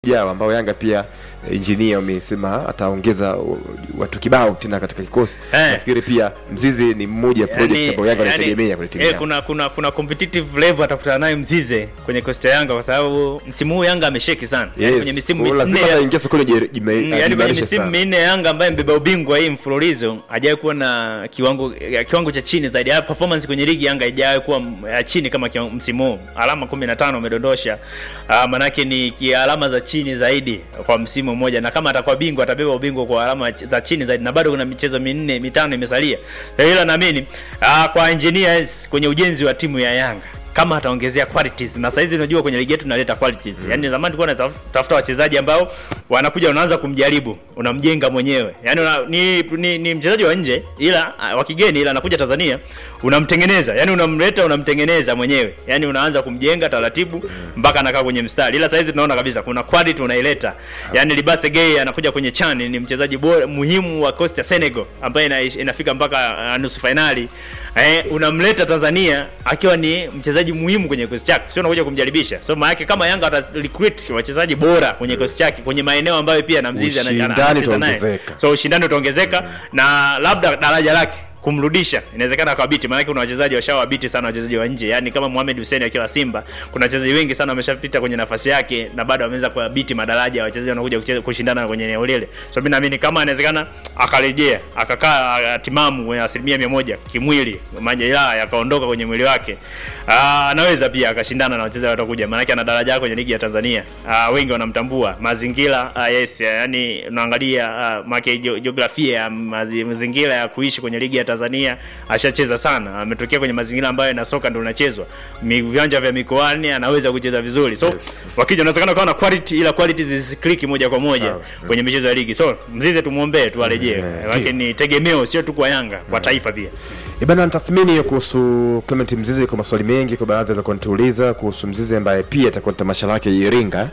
ujao ambao Yanga pia injinia amesema ataongeza watu kibao tena katika kikosi. Eh. Nafikiri pia Mzizi ni mmoja ya project ambayo Yanga anaitegemea kwenye timu eh, yao. kuna kuna kuna competitive level atakutana naye Mzize kwenye kosti ya Yanga kwa sababu msimu huu Yanga amesheki sana. Yaani Yes. kwenye misimu Kwa lazima minne ya- ataingia sokoni jime- jime- Mm, yaani kwenye ajimarishe misimu sana. minne ya Yanga ambaye mbeba ubingwa hii mfululizo hajawahi kuwa na kiwango ya kiwango cha chini zaidi. Ya performance kwenye ligi Yanga haijawahi kuwa m- ya chini kama kiwango- msimu huu. Alama 15 amedondosha. Uh, manake ni ki- alama za chini zaidi kwa msimu mmoja, na kama atakuwa bingwa atabeba ubingwa kwa alama ch- za chini zaidi, na bado kuna michezo minne mitano imesalia. Ila naamini uh, kwa engineers kwenye ujenzi wa timu ya Yanga kama ataongezea qualities na saizi unajua kwenye ligi yetu tunaleta qualities mm. yani zamani tulikuwa tunatafuta wachezaji ambao wanakuja unaanza kumjaribu unamjenga mwenyewe yani una, ni, ni, ni mchezaji wa nje ila ah, wa kigeni ila anakuja Tanzania unamtengeneza yani unamleta unamtengeneza mwenyewe yani unaanza kumjenga taratibu mpaka anakaa kwenye mstari ila saizi tunaona kabisa kuna quality unaileta yani Libase Gay anakuja kwenye chani ni mchezaji bora muhimu wa Costa Senegal ambaye ina, inafika mpaka uh, nusu finali eh, unamleta Tanzania akiwa ni mchezaji muhimu kwenye kikosi chake, sio unakuja kumjaribisha. So maana yake kama Yanga ata recruit wachezaji bora kwenye kikosi chake kwenye maeneo ambayo pia na mzizi ana- ana- Ushindani anacheza naye. utaongezeka. so ushindani utaongezeka na labda daraja lake kumrudisha inawezekana akawabiti, maanake kuna wachezaji washawabiti sana wachezaji wa nje, yani kama Mohamed Hussein akiwa Simba, kuna wachezaji wengi sana wameshapita kwenye nafasi yake na bado wameweza kuwabiti madaraja ya wachezaji wanakuja kucheza kushindana kwenye eneo lile. So mimi naamini kama inawezekana akarejea akakaa ah, timamu kwenye asilimia mia moja kimwili, majeraha yakaondoka kwenye mwili wake, ah, anaweza pia akashindana na wachezaji watakuja, maanake ana daraja kwenye ligi ya Tanzania. Ah, wengi wanamtambua mazingira, ah, yes, yani unaangalia ah, maana jiografia ya mazi- mazingira ya kuishi kwenye ligi ya Tanzania, ashacheza sana, ametokea kwenye mazingira ambayo na soka ndio unachezwa, Mi- viwanja vya mikoani anaweza kucheza vizuri, so Yes. wakija unawezekana kawa na quality, ila quality zisikliki moja kwa moja Sawa. kwenye michezo ya ligi. So Mzize tumuombee tu arejee, Mm, eh, lakini ni tegemeo sio tu kwa Yanga, kwa taifa pia. Ibana tathmini hiyo kuhusu Clement Mzizi, kwa maswali mengi kwa baadhi za kunituuliza kuhusu Mzizi ambaye pia atakuwa na tamasha lake Iringa.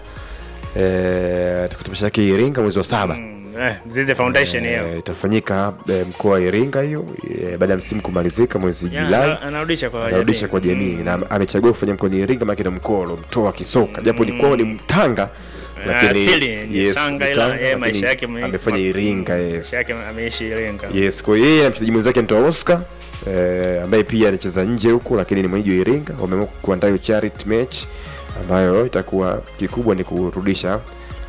Eh, atakuwa tamasha lake Iringa mwezi wa saba. Mm, eh, Mzize Foundation hiyo. Eh, itafanyika eh, mkoa wa Iringa hiyo eh, baada ya msimu kumalizika mwezi Ya, Julai. ana- anarudisha kwa anarudisha jamii. kwa jamii Mm. na amechagua kufanya mkoani Iringa maana ndio mkoa uliomtoa kisoka japo ni kwao ni Mtanga asili ni Tanga, ila Mtanga, yeye lakini maisha yake me- amefanya Iringa yes. maisha yake ameishi Iringa. Yes, kwa hiyo yeye na mchezaji mwenzake anaitwa Oscar eh, ambaye pia anacheza nje huko lakini ni mwenyeji wa Iringa. Wameamua kuandaa hiyo charity match ambayo itakuwa kikubwa ni kurudisha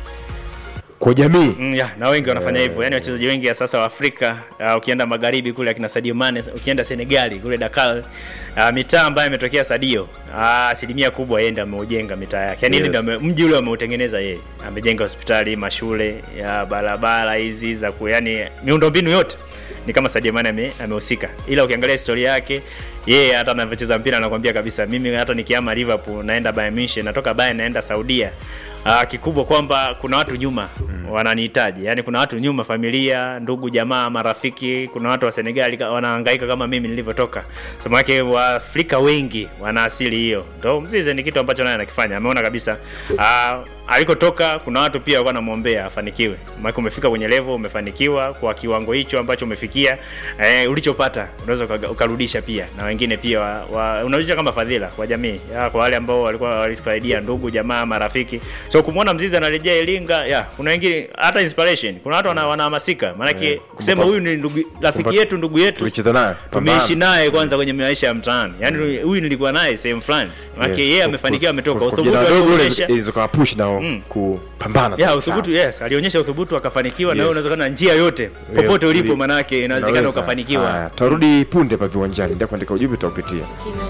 kwa jamii. Mm, ya, na wengi wanafanya hivyo yaani wachezaji wengi ya sasa wa Afrika uh, ukienda magharibi kule akina Sadio Mane ukienda Senegali kule Dakar uh, mitaa ambayo imetokea Sadio uh, asilimia kubwa yeye ndiye ameujenga mitaa yake yaani Yes. yes. ndio ame- mji ule ameutengeneza yeye amejenga hospitali mashule ya barabara hizi za ku yani miundombinu yote ni kama Sadio Mane ame- amehusika ila ukiangalia historia yake yeye hata anavyocheza mpira anakuambia kabisa mimi hata nikiama Liverpool naenda Bayern Munich natoka Bayern naenda Saudia uh, kikubwa kwamba kuna watu nyuma mm. wananihitaji yani kuna watu nyuma familia ndugu jamaa marafiki kuna watu wa Senegali ka- wanahangaika kama mimi nilivyotoka so maana waafrika wengi wana asili hiyo ndo Mzize ni kitu ambacho naye anakifanya ameona kabisa uh, alikotoka kuna watu pia walikuwa wanamwombea afanikiwe maana umefika kwenye level umefanikiwa kwa kiwango hicho ambacho umefikia eh, ulichopata unaweza ukaga- ukarudisha pia na wengine pia wa, wa, unarudisha kama fadhila kwa jamii ya, kwa wale ambao walikuwa walisaidia ndugu jamaa marafiki so kumwona mzizi anarejea Iringa ya kuna wengine hata inspiration kuna watu wana- wanahamasika maanake Eh, kusema kumpa- huyu ni ndugu rafiki kumpa- yetu ndugu yetu Tulicheza naye. tumeishi pambana. naye kwanza kwenye maisha ya mtaani yaani huyu nilikuwa naye sehemu fulani maanake Yes. yeye Kwa- amefanikiwa ametoka kwa- kwa uthubutu vijana wadogo ule alionyesha ilizokawa push nao Mm. kupambana ya sawa uthubutu sawa. yes alionyesha uthubutu akafanikiwa na Yes. wewe unaweza kana njia yote popote Yeah, ulipo uli- manake inawezekana unaweza. ukafanikiwa Haya, Tutarudi punde hapa viwanjani, ndio kuandika ujumbe tutaupitia.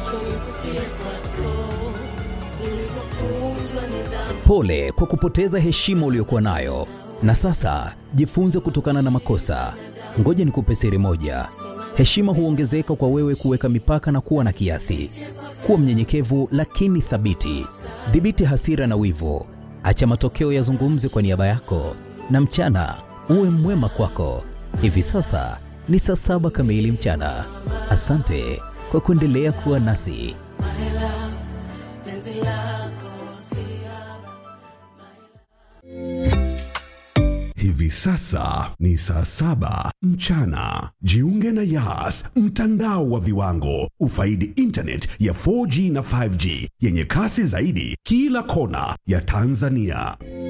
Pole kwa kupoteza heshima uliyokuwa nayo, na sasa jifunze kutokana na makosa. Ngoja nikupe siri moja: heshima huongezeka kwa wewe kuweka mipaka na kuwa na kiasi. Kuwa mnyenyekevu lakini thabiti. Dhibiti hasira na wivu, acha matokeo yazungumze kwa niaba yako, na mchana uwe mwema kwako. Hivi sasa ni saa saba kamili mchana. Asante kwa kuendelea kuwa nasi. Hivi sasa ni saa saba mchana. Jiunge na Yas, mtandao wa viwango. Ufaidi internet ya 4G na 5G yenye kasi zaidi kila kona ya Tanzania.